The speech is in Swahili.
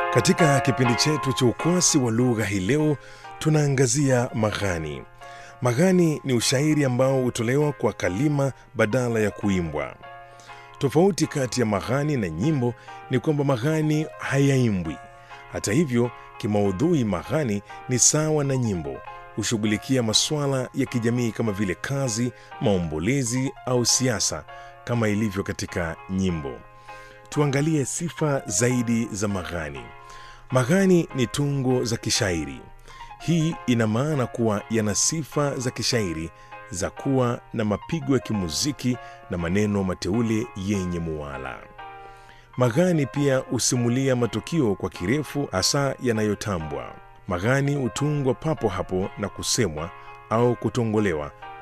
Katika kipindi chetu cha ukwasi wa lugha hii leo tunaangazia maghani. Maghani ni ushairi ambao hutolewa kwa kalima badala ya kuimbwa. Tofauti kati ya maghani na nyimbo ni kwamba maghani hayaimbwi. Hata hivyo, kimaudhui maghani ni sawa na nyimbo, hushughulikia masuala ya kijamii kama vile kazi, maombolezi au siasa kama ilivyo katika nyimbo. Tuangalie sifa zaidi za maghani. Maghani ni tungo za kishairi. Hii ina maana kuwa yana sifa za kishairi za kuwa na mapigo ya kimuziki na maneno mateule yenye muwala. Maghani pia husimulia matukio kwa kirefu, hasa yanayotambwa. Maghani hutungwa papo hapo na kusemwa au kutongolewa